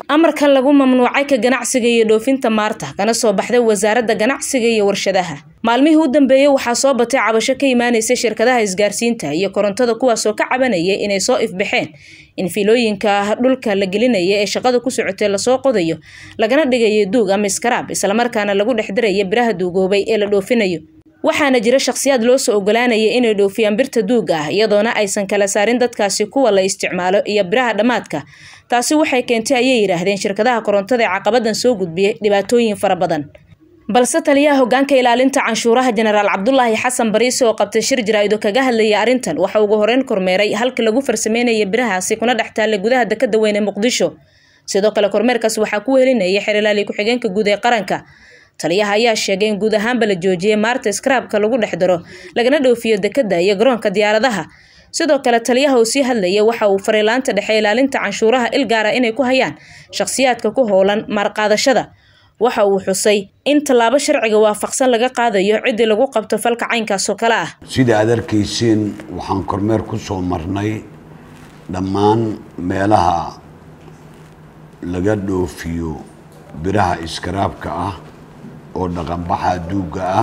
amarkan lagu mamnuucay ka ganacsiga iyo dhoofinta maarta kana soo baxday wasaaradda ganacsiga iyo warshadaha maalmihii u dambeeyey waxaa soo batay cabasho ka imaanaysa shirkadaha isgaarsiinta iyo korontada kuwaasoo ka cabanaya inay soo ifbaxeen in fiilooyinka dhulka la gelinaya ee shaqada ku socotay lasoo qodayo lagana dhigayo duug ama iskaraab islamarkaana lagu dhex diraya biraha duugoobay ee la dhoofinayo waxaana jira shakhsiyaad loo soo ogolaanaya inay dhoofiyaan birta duuga ah iyadoona aysan kala saarin dadkaasi kuwa la isticmaalo iyo biraha dhammaadka taasi waxay keentay ayay yidhaahdeen shirkadaha korontada ee caqabadan soo gudbiyay dhibaatooyin fara badan balse taliyaha hogaanka ilaalinta canshuuraha jenaraal cabdulaahi xasan bariise oo qabtay shir jaraa'ido kaga hadlaya arrintan waxa ugu horeyn kormeeray halkii lagu farsameynaya birahaasi kuna dhex taallay gudaha dekada weyn ee muqdisho sidoo kale kormeerkaas waxaa ku helinayay xeralaali ku-xigeenka guud ee qaranka taliyaha ayaa sheegay in guud ahaanba la joojiyay maarta skraabka lagu dhex daro lagana dhoofiyo dekada iyo garoonka diyaaradaha sidoo kale taliyaha uu sii hadlaya waxa uu faray laanta dhexe ilaalinta canshuuraha il gaara inay ku hayaan shakhsiyaadka ku howlan maarqaadashada waxa uu xusay in tallaabo sharciga waafaqsan laga qaadayo ciddii lagu qabto falka caynkaasoo kale ah sida aad arkayseen waxaan kormeer ku soo marnay dhammaan meelaha laga dhoofiyo biraha iskaraabka ah oo dhaqanbaxa duugga ah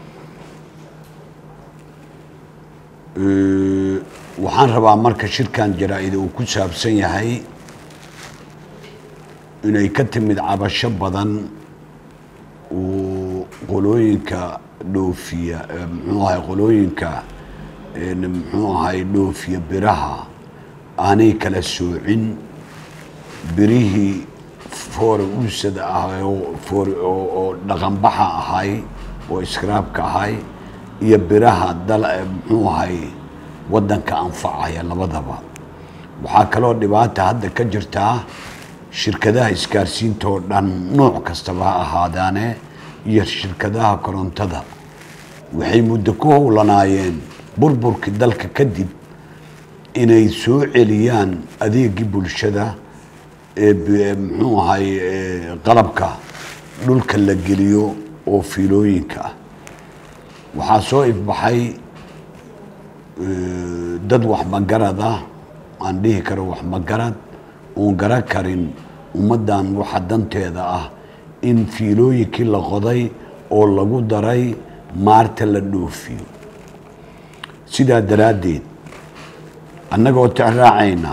waxaan rabaa marka shirkan jaraa-ida uu ku saabsan yahay inay ka timid cabasho badan uu qolooyinka dhoofiya muxuu ahay qolooyinka muxuu ahay dhoofiya biraha aanay kala soocin birihii foore uusada ahay oo dhaqanbaxa ahay oo iskaraabka ahay iyo biraha dal muxuu ahay waddanka anfacaya labadaba waxaa kaloo dhibaata hadda ka jirtaa shirkadaha isgaarsiinta oo dhan nooc kastaba ha ahaadaane iyo shirkadaha korontada waxay muddo ku howlanaayeen burburkii dalka kadib inay soo celiyaan adeegii bulshada ee muxuu ahay qalabka dhulka la geliyo oo fiilooyinka ah waxaa soo ifbaxay dad waxmagarad ah aan dhihi karo waxmagarad oon gara karin ummaddan waxa danteeda ah in fiilooyinkii la qoday oo lagu daray maarta la dhoofiyo sidaa daraaddeed annagoo tixraacayna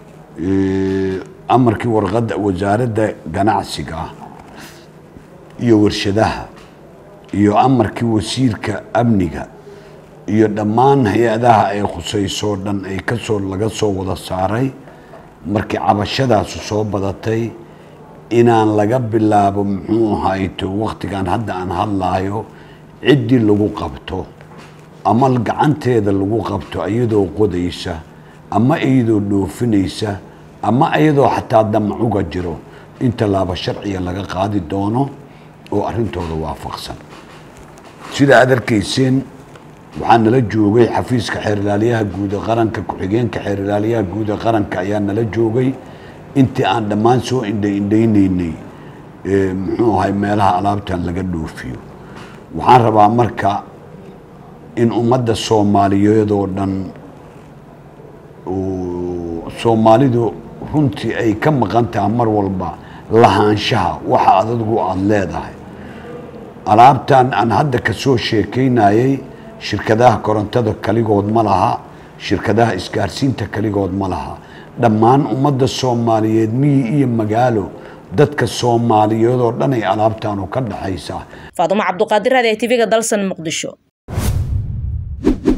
amarkii warqadda wasaaradda ganacsiga iyo warshadaha iyo amarkii wasiirka amniga iyo dhammaan hay-adaha ay khusaysoo dhan ay kasoo laga soo wada saaray markii cabashadaasu soo badatay inaan laga bilaabo muxuu ahayto waktigan hadda aan hadlaayo ciddii lagu qabto ama gacanteeda lagu qabto iyadoo qodaysa ama iyadoo dhoofinaysa ama iyadoo xataa damacuga jiro in tallaabo sharciga laga qaadi doono oo arrintooda waafaqsan sida aad arkayseen waxaa nala joogay xafiiska xeerlaaliyaha guud ee qaranka ku-xigeenka xeerlaaliyaha guud ee qaranka ayaa nala joogay intii aan dhammaan soo indha indhaynaynay muxuu ahay meelaha alaabtan laga dhoofiyo waxaan rabaa marka in ummadda soomaaliyeed oo dhan soomaalidu runtii ay ka maqan tahay mar walba lahaanshaha waxa adadgu aada leedahay alaabtan aan hadda kasoo sheekaynayay shirkadaha korontada kaligood ma laha shirkadaha isgaarsiinta kaligood ma laha dhammaan ummadda soomaaliyeed miyi iyo magaalo dadka soomaaliyeed oo dhan ay alaabtaanu ka dhaxaysaa faadumo cabduqaadir raadi tvga dalsan muqdisho